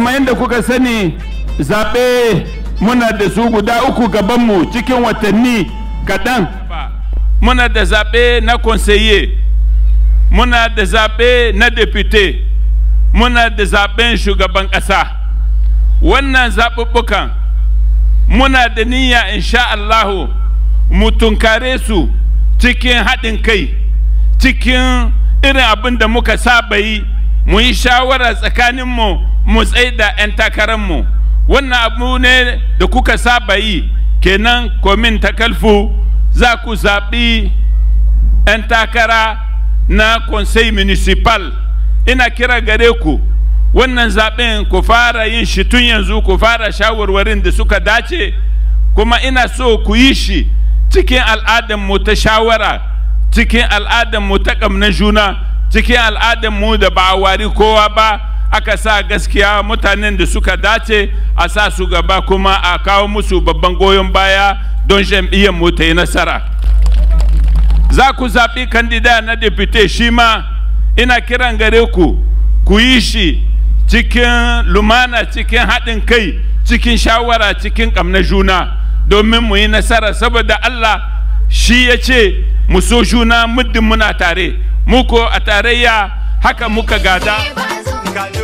kamar yadda kuka sani zaɓe muna da su guda uku gabanmu cikin watanni kaɗan muna da zaɓe na conseiller muna da zaɓe na depute muna da zaɓen shugaban ƙasa wannan zaɓuɓɓukan muna da niyya insha Allahu mu tunkare su cikin haɗin kai cikin irin abin da muka saba yi mu yi shawara tsakaninmu mu tsaida 'yan takararmu wannan abu ne da kuka saba yi kenan komin takalfu za ku zaɓi 'yan takara na conseil municipal ina kira gare ku wannan zaɓen ku fara yin shi tun yanzu ku fara shawarwarin da suka dace kuma ina so ku yi shi cikin al'adarmu ta shawara cikin al'adarmu ta ƙamna juna cikin al'adarmu da ba a wari kowa ba aka sa gaskiya mutanen da suka dace a sa su gaba kuma a kawo musu babban goyon baya don jam'iyyar mu ta yi nasara za ku zaɓi kandida na depute shi ma ina kiran gare ku ku yi shi cikin lumana cikin haɗin kai cikin shawara cikin ƙamna juna domin mu yi nasara saboda Allah shi ya ce mu so juna muddin muna tare muko a tarayya haka muka gada